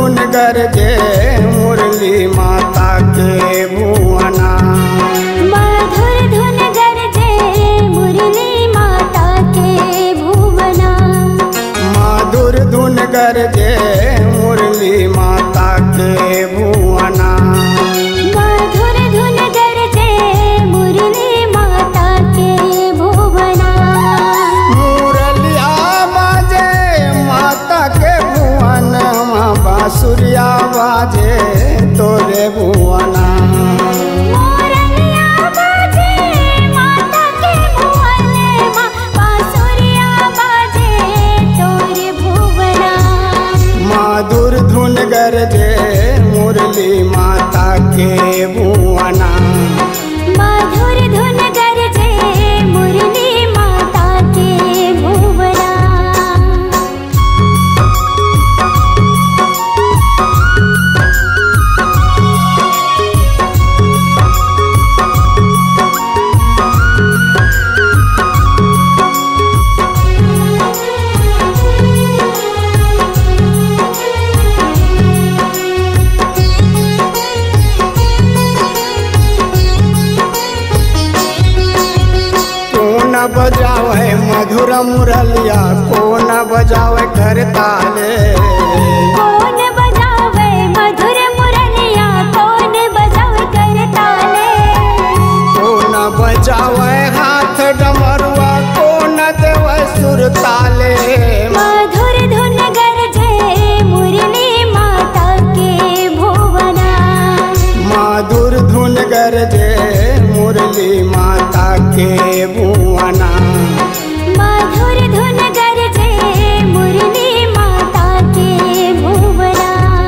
धुन गरजे मुरली माता के भुवना मधुर धुन गरजे मुरली माता के भुवना मधुर धुन गरजे मुरली माता के भुवना मधुर धुन गरजे मुरली माता के भुवना मुरलिया बाजे माता के भुवन बांसुरिया बाजे तोरे भुवना मोरलिया बाजे माता के भुवन माँ बांसुरिया बाजे तोरे भुवना मधुर धुन गरजे मुरली माता के भुवना मधुर धुन गरजे मुरली माता के भुवना कौन बजावे मधुर मुरलिया कौन बजावे कर ताले कौन बजावे मधुर मुरलिया कौन बजावे करताले कौन बजावे हाथ डमरुआ कौन देवे सुर ताले मधुर धुन गरजे मुरली माता के भुवना मधुर धुन गरजे मुरली माता के भुवना मधुर धुन गरजे मुरली माता के भुवना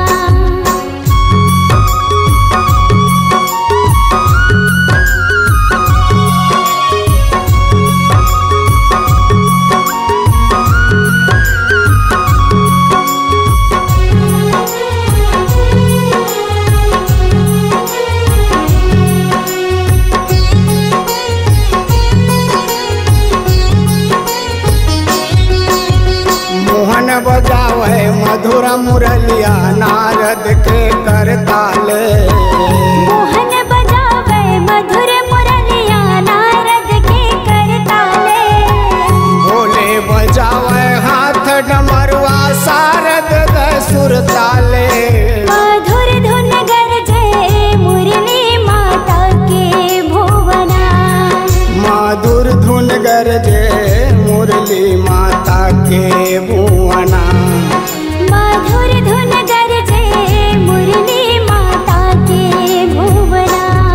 मोहन बजावे मधुर मुरलिया नारद के कर ताले मोहन बजावे मधुर मुरलिया नारद के करताले भोले बजावे हाथ डमरुआ सारद द सुर ताले मधुर धुन गरजे मुरली माता के भुवना मधुर धुन गरजे मुरली माता के भुवना मधुर धुन गरजे मुरली माता के भुवना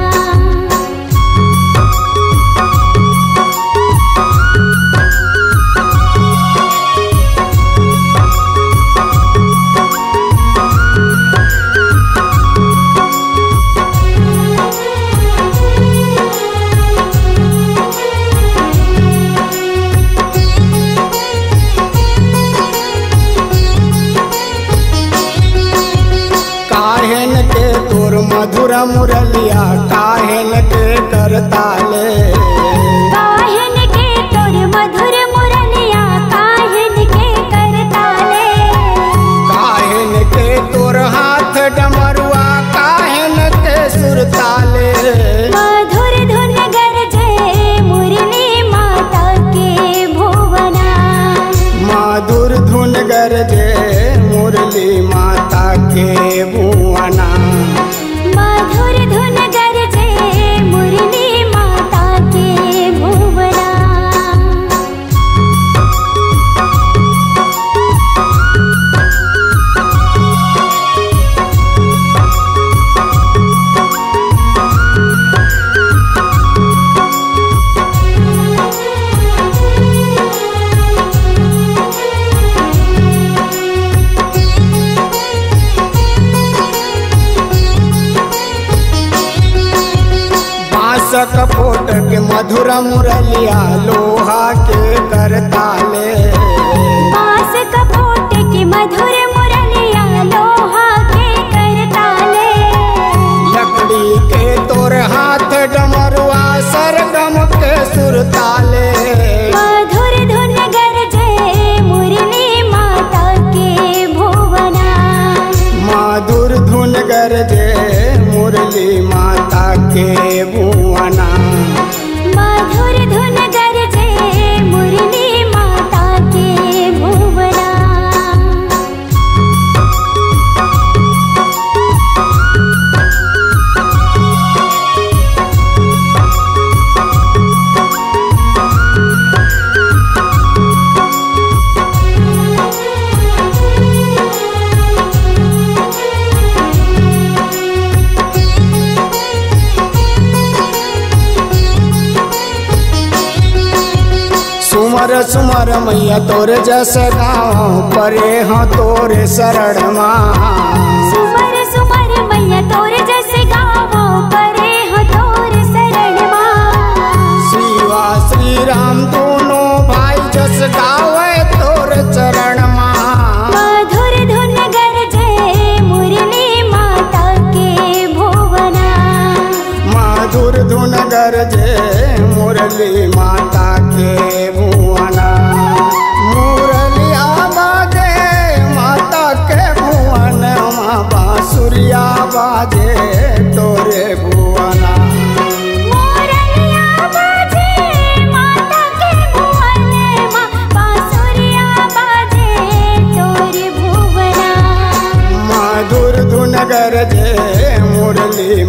काहेन के तोर मधुर मुरलिया काहेन के कर ताले काहन के तोर मधुर मुरलिया काहन के करताले काहेन के तोर हाथ डमरुआ काहेन के सुर ताले मधुर धुन गरजे मुरली माता के भुवना मधुर धुन गरजे मुरली माता के भुवना मधुर धुन गरजे मुरली माता के भुवना बांसक फोट के मधुर मुरलिया लोहा के कर ताले बांस कपोट की मधुर मुरलिया लोहा के करताले लकड़ी के तोर हाथ डमरुआ सरगम के सुर ताले मधुर धुन गरजे मुरली माता के भुवना गरजे मुरली माता के भुवना मधुर धुन गरजे मुरली माता के भुवना सुमर सुमर मैया तोर जस गाँव परे हाँ तोरे शरण माँ सुमर सुमर मैया तोर जस गावो परे हो तोर शरण माँ शिवा श्री राम दोनों भाई जस गावे तोर चरण माँ मधुर धुन गरजे मुरली माता के भुवना मधुर धुन गरजे मुरली माता के भुवना मुरलिया बाजे माता के भुवन माँ बांसुरिया बाजे तोरे भुवना मोरलिया बाजे माता के भुवन माँ बांसुरिया बाजे तोर भुवना मधुर धुन गरजे मुरली